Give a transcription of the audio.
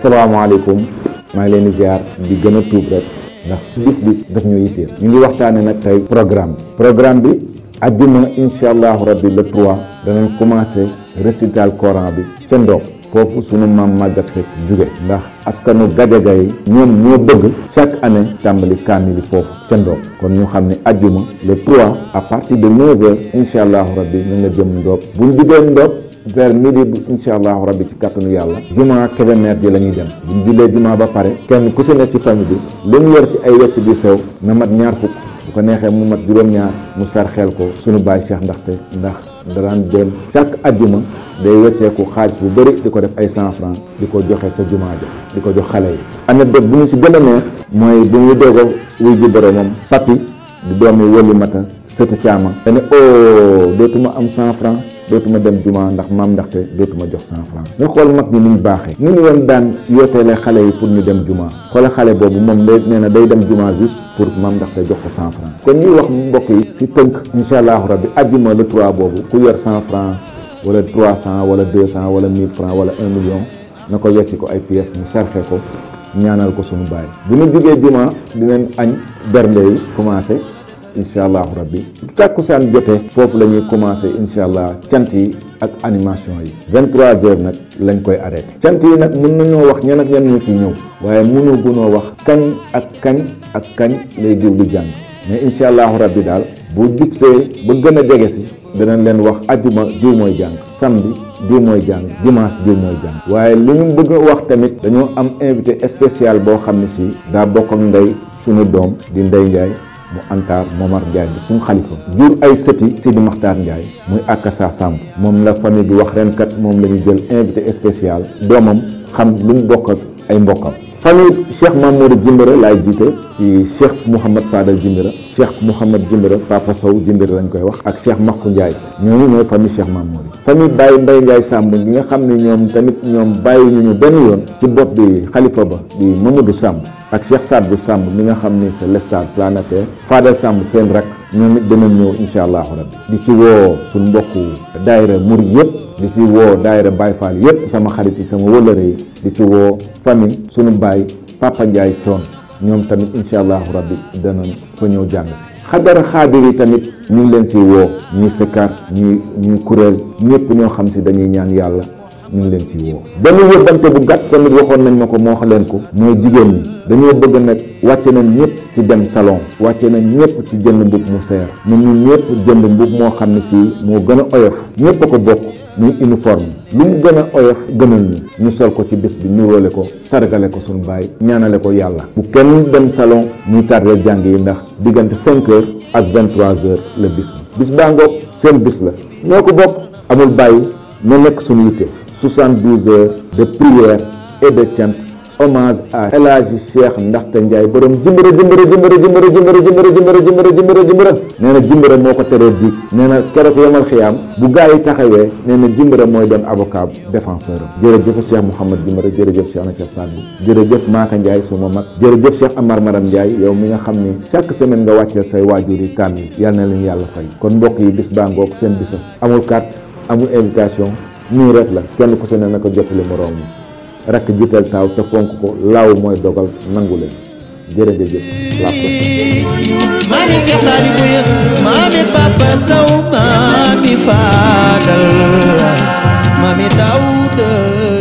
asalaamaaleykum maa ngi leen di ziar di gën a tuub rek ndax bis bis daf ñu yitteel ñu ngi waxtaane nag tey programme bi programme bi ajjuma incha allahu rabbi le 3 danañ commencé récital coran bi ca ndoog foofu sunu maam màggat fekk jóge ndax askanu gajaga yi ñoom ñoo bëgg chaque année tàmbali kaamili foofu ca ndoog kon ñu xam ne ajjuma le 3 à partir de 9 heures incha allahu rabbi ñu nga jëm ndoog buñ jugee ndoog vers midi bu incha allahu rabbi ci kàttanu yàlla juma Kébémer ji la ñuy dem buñ jullee juma ba pare kenn ku si nekk ci famille bi lu mu yor ci ay wecc bi sew na mat ñaar fukk bu ko neexee mu mat juróom-ñaar mu sar xel ko suñu baay Cheikh ndaxte ndax daraan dem chaque ajjuma day wecceeku xaalis bu bëri di ko def ay cent franc di ko joxe sa juma ja di ko jox xale yi anecdote bu ñu si gën a neex mooy bu ñu doog a wuy ji boromam papi di doomi wëli mata sëtu caama dane o dootuma am cent franc dootuma dem juma ndax maam ndaxte dootuma jox cent franc nga xool mag ñi ni ñu baaxee ni ñu woon daan yooteele xale yi pour ñu dem juma xoola xale boobu moom day nee na day dem juma juste pour maam ndaxte jox ko cent franc kon ñuy wax mbokk yi si tënk incha allahu rabbi ajjuma le 3 boobu ku yor cent franc wala trois cent wala deux cent wala mille franc wala un million na ko yecci ko ay pièces mu sarxe ko ñaanal ko suñu baay bu ñu jógee juma dinañ añ bernde yi commencé incha allahu rabbi tàkkusaan jotee foofu la ñuy commencé incha allah cant yi ak animation yi 23 heures nag lañ koy arrêté cant yi nag mën nañoo wax ñan ak ñan ñu ciy ñëw waaye mënu gunoo wax kañ ak kañ ak kañ lay diw di jàng mais incha allahu rabbi daal bu jubsee ba gën a jege si danañ leen wax ajjuma diw mooy jàng samedi diw mooy jàng dimanche diw mooy jàng waaye li ñu bëgg a wax tamit dañoo am invité spécial boo xam ne si daa bokk ak ndey suñu doom di Ndey Njaay mu antaar Momar Ndiaye bi suñu xalifa jur ay sëti Sidi Maxtaar Ndiaye muy Akassa Samb moom la famille bi wax ren kat moom la ñu jël invité spécial doomam xam lu mu bokk ak ay mbokkam famille Cheikh Mamoudou Jimbira laay jiite ci Cheikh Mouhamad Fadal Jimbira Cheikh Mouhamad Jimbira Papa Sow Jimbira lañ koy wax ak Cheikh Makku Ndiaye ñooñu ñooy famille Cheikh Mamoudou famille Baye Mbaye Ndiaye Samb gi nga xam ne ñoom tamit ñoom bàyyi ñu ñu benn yoon ci bopp bi xalifa ba di Mamadou Samb ak Cheikh Sadbou Samb mi nga xam ni c'est le stade planétaire Fadal Samb seen rak ñoom it danañ ñëw incha allahu rabbi di ci woo suñ mbokku daayira murid yëpp di ci woo daayira Baye Fall yëpp sama xarit yi sama wëllëre yi di ci woo famille suñu baay Papa Ndiaye coon ñoom tamit incha allahu rabbi danañ fa ñëw jàng si xadara xaadir yi tamit ñu ngi leen si woo ñuy sëkkar ñuy ñuy kuréel ñëpp ñoo xam si dañuy ñaan yàlla ñu ngi leen ci woo benn yóbbante bu gàtt tamit waxoon nañ ma ko moo xam leen ko mooy jigéen ñi dañoo bëgg nag wàcce nañ ñëpp ci dem salon wàcce nañ ñëpp ci jënd mbub mu seer ñun ñu ñëpp jënd mbub moo xam ne si moo gën a oyof ñëpp a ko bokk muy uniforme lu mu gën a oyof gënal ñu ñu sol ko ci bés bi nuróole ko sargale ko suñu baay ñaanale ko yàlla bu kenn dem salon muy tardé jàng yi ndax diggante cinq heures ak vingt trois heures la bis bi bis baa ngoog seen bis la ñoo ko bokk amul bàyyi na nekk suñu yitte 72 heures de prière et de chant hommage à El Hadji Cheikh Ndaxte Ndiaye borom jimbira jimbira jimbira jimbira jimbira jimbira jimbira jimbira jimbira jimbira nee na jimbira moo ko teree diig nee na keroog yamal xiyaam bu gaa yi taxawee nee na jimbira mooy doon avocat défenseur am jërëjëf Cheikh Mouhamad jimbira jërëjëf Cheikh Ana Cheikh Sadbou jërëjëf Maaka Ndiaye suma mag jërëjëf Cheikh Amar Maram Ndiaye yow mi nga xam ni chaque semaine nga wàcceel say waajur yi kàmm yi yal na leen yàlla fay kon mbokk yi bis baa ngoog seen bisam amul carte amul invitation nii rek la kenn ku si ne na ko jottali moroom mi rakk jiital taaw te fonk ko laaw mooy dogal nangu leen jërëjëf la Mami Cheikh Sadibou ya mami Papa Sow mami Fadal mami Daouda